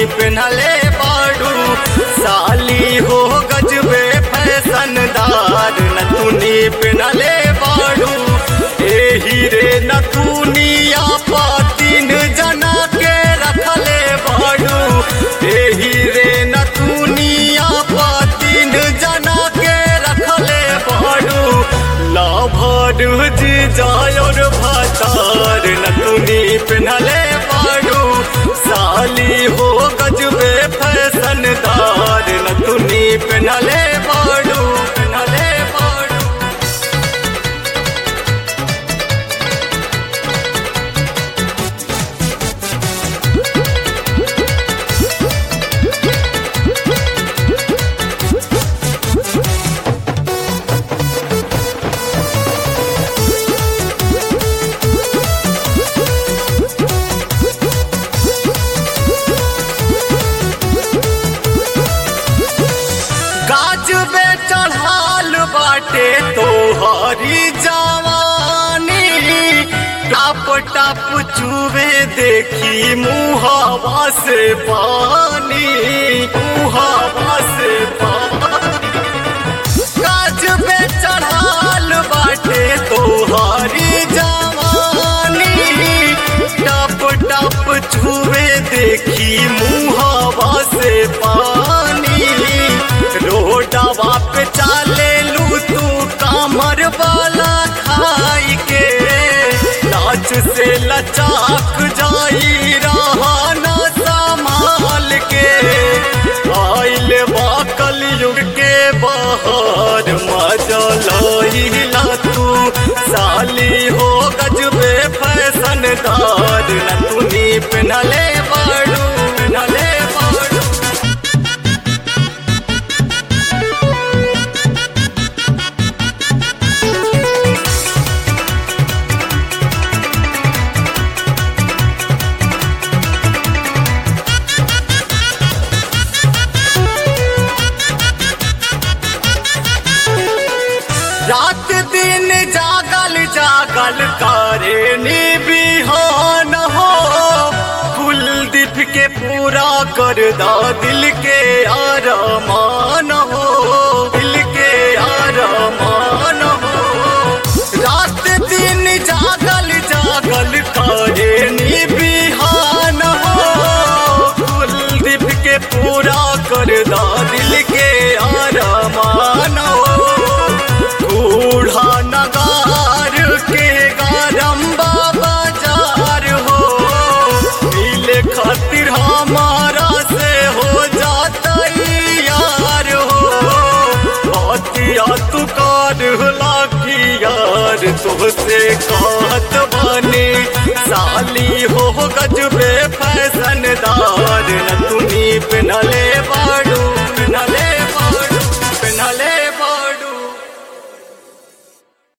पिन्हले बाड़ू साली हो गजबे फैशनदार नतुनी पिन्हले बाड़ू एही रे नतुनिया पा तीन जना के रखले बाड़ू एही रे नतुनिया पा तीन जना के रखले बाड़ू लाभर जी जायोर भातार नतुनी पिन्हले बाड़ू साली हो गजबे फैशनदार नतुनी पिन्हले बाड़ू पिन्हले बाड़ू गाज बे चढ़ाल बाटे तोहरी जवानी टाप टाप चूबे देखी मुहावा से पानी मुहावा से पानी गाज बे चढ़ाल बाटे तोहरी जवानी टप टप छुए देखी मुहावा से पानी रोडवा पे चाले लू तू कामर वाला खाई के नाच से लचाक जाई रहा ना संभाल के आइल बा कलयुग के बाहर मजा लहिला तू साली हो गजबे फैशनदार नतुनी पिन्हले बाड़ू पिन्हले बाड़ू रात दिन जागल जागल करे बिहान हो कुलदीप के पूरा कर दा दिल के आरमान हो दिल के आरमान हो रात दिन जागल जागल करे बिहान हो कुलदीप के पूरा कर दा दिल के आरमान हो बूढ़ा नगार के गारम बाजार हो मिले खातिर हमारा से हो जाता यार हो बातिया तू कार लाखी यार तुझसे कहत